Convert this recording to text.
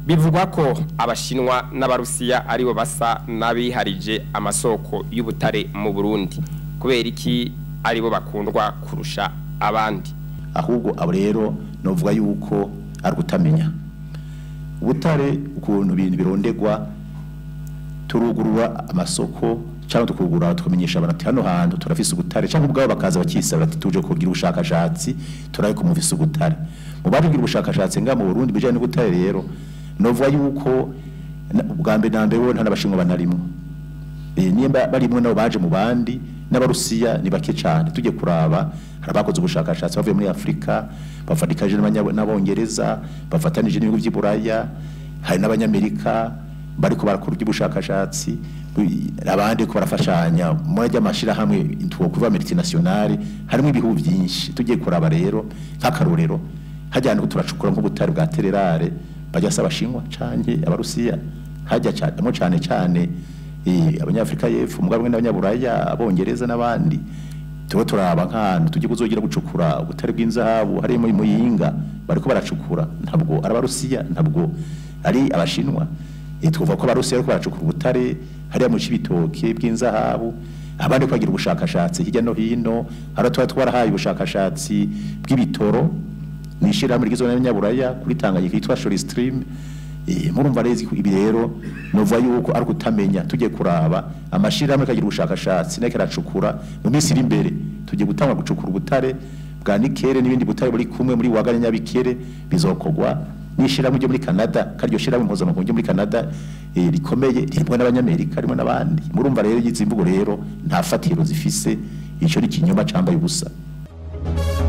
bivugwa ko abashinwa n'abarusiya aribo basa n'abiharije amasoko y'ubutare mu burundi kubera iki aribo bakundwa kurusha abandi ahubwo abo rero novuga yuko ari ugutamenya ubutare ukuntu ibintu birondegwa turugurura amasoko cyangwa tukugura tukamenyesha abantu ati hano hantu turafise ubutare cyangwa ubwabo bakaza bakisaba ati tuje kugira ubushakashatsi turabe ko mufise ubutare mu baje kugira ubushakashatsi nga mu Burundi bijanye n'ubutare rero novuga yuko na- ubwa mbere na mbere bo nta n'abashinwa banarimwo Eh, nimba barimwe nabo baje mu bandi n'abarusiya ni bake cyane tujye kuraba hari abakoze ubushakashatsi bavuye muri afurika bafatikanyije n'abanya- n'abongereza bafatanije n'ibihugu by'i buraya hari n'abanyamerika bariko barakora iby'ubushakashatsi bu- abandi ko barafashanya muri ajya amashyirahamwe twokuva multinationale harimo ibihugu byinshi tugiye kuraba rero nk'akarorero hajyana ko turacukura nk'ubutare bwa tererare bajya se abashinwa canke abarusiya hajya cyane cyane cyane eh, abanyafrika y'epfo mugabo mwe n'abanyaburaya abongereza n'abandi tuba turaba nk'ahantu tugiye kuzogira gucukura ubutare bw'inzahabu harimo muyinga bariko baracukura ntabwo ari abarusiya ntabwo ari abashinwa Eh, twovuga ko abarusiya bariko baracukura ubutare hariya mu cibitoke bw'inzahabu abandi ko bagira ubushakashatsi hirya no hino hari tuba twarahaye ubushakashatsi bw'ibitoro ni ishyirahamwe rigizwe n'abanyaburaya kuri Tanganyika yitwa Shore Stream Eh, murumva rezi ko ibi rero novuga yuko ari kutamenya tujye kuraba amashirahamwe kagira ubushakashatsi nake aracukura mu minsi iri imbere tujye gutanga gucukura ubutare bwa nikere n'ibindi butare buri kumwe muri wagane nyabikere bizokogwa n'ishirahamwe ryo muri Canada karyo shirahamwe mpuzamakungu ryo muri Canada eh, rikomeye ririmo n'abanyamerika harimo n'abandi murumva rero izi mvugo rero nta fatiro zifise ico ni kinyoma cambaye ubusa